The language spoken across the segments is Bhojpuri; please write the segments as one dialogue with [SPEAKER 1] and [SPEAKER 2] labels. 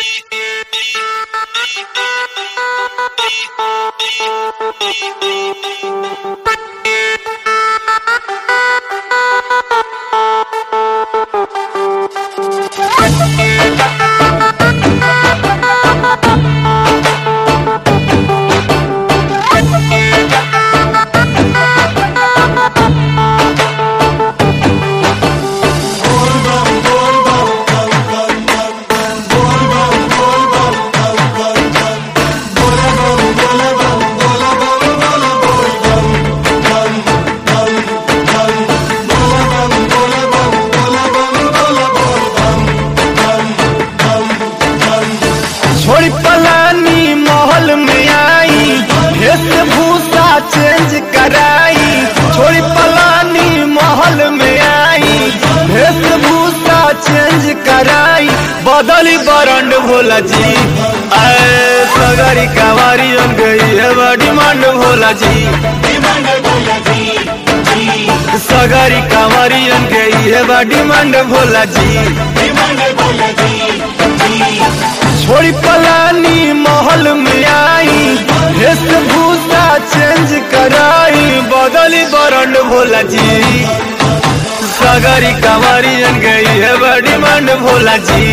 [SPEAKER 1] छोड़ी पलानी महल में आई वेशभूषा चेंज कराई छोड़ी पलानी महल में आई वेशभूषा चेंज कराई बदली बरंड भोला जी आए सगरी कवारी अन गई है बा डिमांड भोला जी सगरी कवारी अन गई है बा डिमांड भोला जी छोड़ी पलानी महल में आई वेशभूषा चेंज कराई बदली बरंड भोला जी सगरी कवारी अन गई है बा डिमांड भोला जी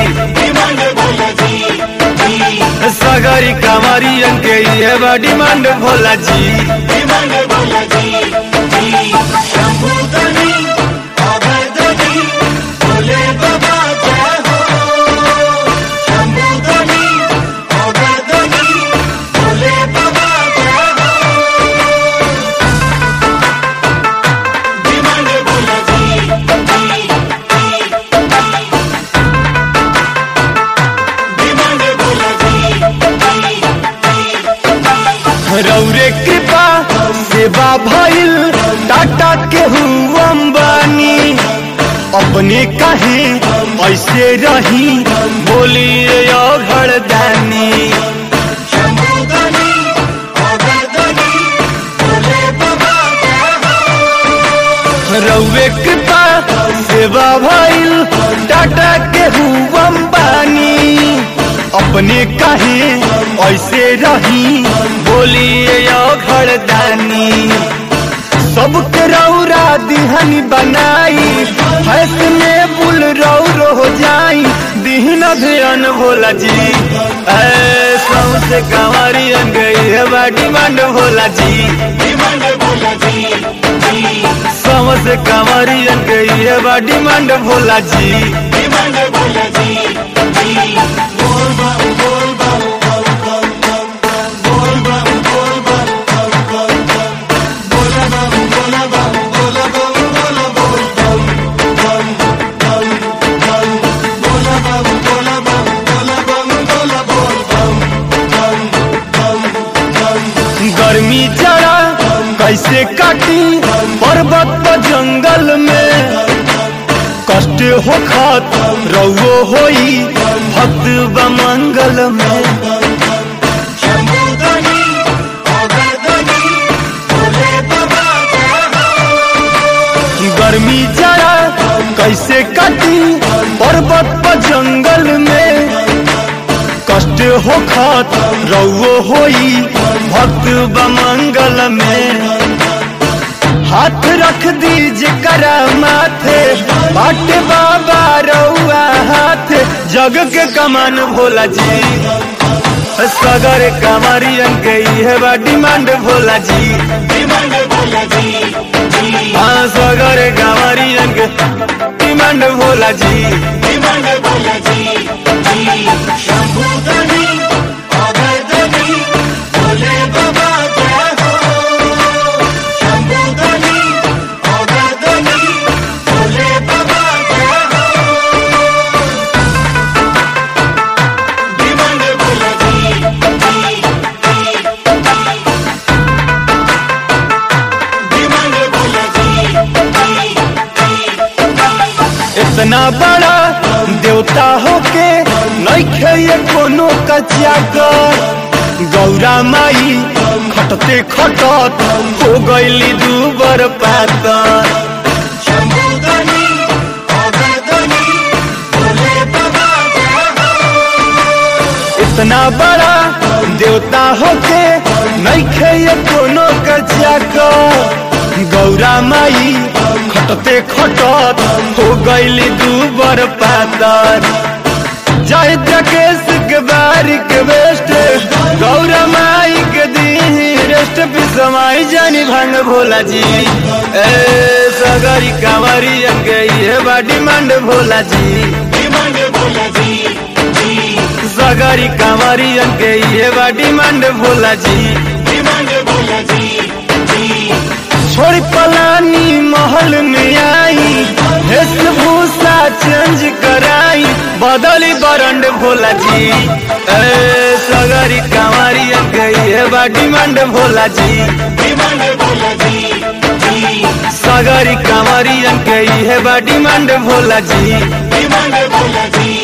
[SPEAKER 1] सगरी कवारी अन गई है बा डिमांड भोला जी रौरे कृपा सेवा भइल टाटा के अंबानी अपने कहे ऐसे रही बोलिए घरदानी रौवे कृपा सेवा भइल टाटा के अंबानी अपने कहे ऐसे रही बोलिए घरदानी सबके रौरा दिहनी बनाई फैसले बुल रौर हो जाई दिहन ध्यान भोला जी ऐसा से कंवारी अन गई है बा डिमांड भोला जी समझ से कंवारी अन गई है बा डिमांड भोला जी गर्मी जरा कैसे काटी पर्वत पर जंगल में कष्ट हो खत रउओ होई भक्त बमंगल में गर्मी जरा कैसे काटी पर्वत पर जंगल में कष्ट हो खत रउओ होई भक्त बमंगल में हाथ रख दीजिए करा माथे बाट बाबा रउआ हाथ जग के कमान भोला जी सगर कमरियन गई है बा डिमांड भोला जी हाँ सगर कमरियन के डिमांड भोला जी इतना बड़ा देवता होके नइखे ये कोनो कचिया कर गौरा माई खटते खटत हो गईली दूबर पातर इतना बड़ा देवता होके नइखे ये कोनो कचिया को गौरा माई खटते खटत हो गईली दू बर पातर जय जकेश के बारी के बेस्ट गौरा माई के दी रेस्ट भी समाई जानी भांग भोला जी ए सगरी कांवरी के ये बा डिमांड भोला जी
[SPEAKER 2] डिमांड भोला जी जी
[SPEAKER 1] सगरी कांवरी के ये बा डिमांड भोला जी
[SPEAKER 2] डिमांड भोला जी जी
[SPEAKER 1] छोड़ी पलानी महल में आई वेशभूषा चेंज कराई बदली बरंड भोला जी ए सगरी कांवरी गई बा डिमांड भोला जी
[SPEAKER 2] डिमांड भोला जी जी
[SPEAKER 1] सगरी कांवरी गई बा डिमांड भोला जी
[SPEAKER 2] डिमांड भोला जी